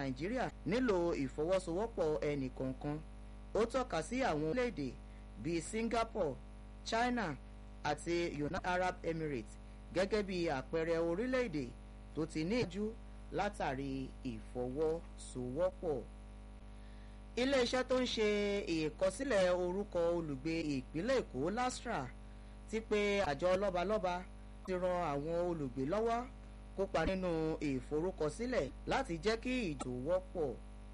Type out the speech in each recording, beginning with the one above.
nàìjíríà nílò ìfọwọ́sowọ́pọ̀ ẹnìkọ̀ọ̀kan ó tọ́ka sí àwọn orílẹ̀-èdè bíi singapore china àti united arab emirates gẹ́gẹ́ bí àpẹẹrẹ orílẹ̀-èdè tó ti ní ìjú látàrí ìfọwọ́sowọ́pọ̀ iléeṣẹ́ tó ń ṣe ìkọsílẹ̀ orúkọ olùgbé ìpínlẹ̀ èkó lastra ti pé àjọ lọ́balọ́ba ti ran àwọn olùgbé lọ́wọ́ kópa nínú ìforúkọsílẹ̀ láti jẹ́ kí ìjò wọ́pọ̀.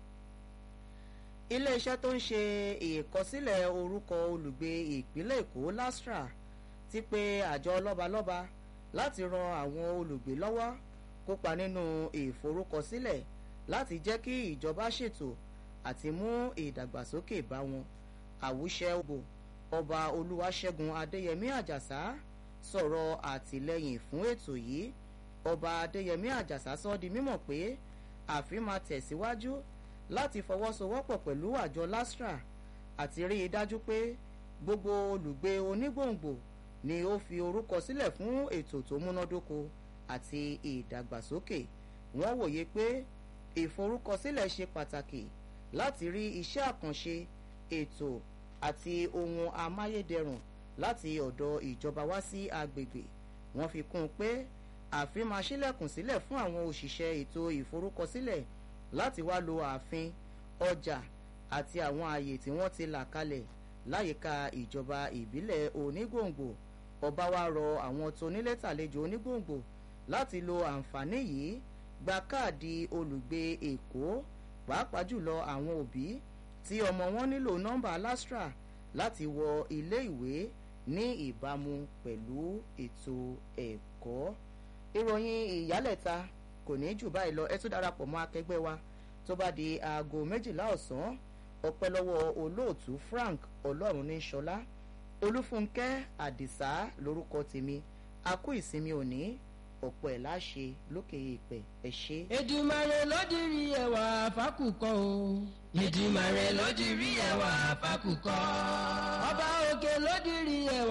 iléeṣẹ́ tó ń ṣe ìkọsílẹ̀ orúkọ olùgbé ìpínlẹ̀ èkó lastra ti pé àjọ lọ́balọ́ba láti ran àwọn olùgbé lọ́wọ́ kópa nínú ìforúkọsílẹ̀ láti jẹ́ kí ìjọba ṣètò àti mú ìdàgbàsókè bá wọn àwùṣẹ òbò ọba olúwaṣẹ́gun adéyẹmí àjàsá sọ̀rọ̀ àtìlẹ́yìn fún ètò yìí ọba adéyẹmí àjàsá sọ di mímọ̀ pé ààfin máa tẹ̀síwájú láti fọwọ́sowọ́pọ̀ pẹ̀lú àjọ lastra àti rí i dájú pé gbogbo olùgbé onígbòǹgbò ni ó fi orúkọ sílẹ̀ fún ètò tó múnádóko àti ìdàgbàsókè wọ́n wòye pé ìforúkọsílẹ̀ ṣe pàtàkì láti rí iṣẹ́ àkànṣe ètò àti ohun amáyédẹrùn láti ọ̀dọ̀ ìjọba wá sí agbègbè wọ́n fi kún un pé ààfin máa ṣílẹ̀kùn sílẹ̀ fún àwọn òṣìṣẹ́ ètò ìforúkọsílẹ̀ láti wá lo ààfin ọjà àti àwọn ààyè tí wọ́n ti là kalẹ̀ láyìíká ìjọba ìbílẹ̀ onígbòǹgbò ọba wa rọ àwọn tónílé tàlejò onígbòǹgbò láti lo àǹfààní yìí gba káàdì olùgbé èkó pàápàá jùlọ àwọn òbí tí ọmọ wọn nílò nọ́mbà lastra láti wọ ilé ìwé ní ìbámu pẹ̀lú ètò ẹ̀kọ́ ìròyìn ìyálẹ̀ta kò ní jù báyìí lọ ẹ tún darapọ̀ mọ́ akẹgbẹ́ wa tó bá di aago méjìlá ọ̀sán ọpẹ́ lọ́wọ́ olóòtú frank ọlọ́run ní sọlá olúfúnkẹ́ àdìsá lórúkọ tèmi a kú ìsinmi òní ọ̀pọ̀ ẹ̀ láṣẹ lókè ìpẹ́ ẹ̀ ṣe. èdùmàrè lódìrí ẹwà fákùkọ o. èdùmàrè lódìrí ẹwà fákùkọ. ọba òkè lódìrí ẹwà.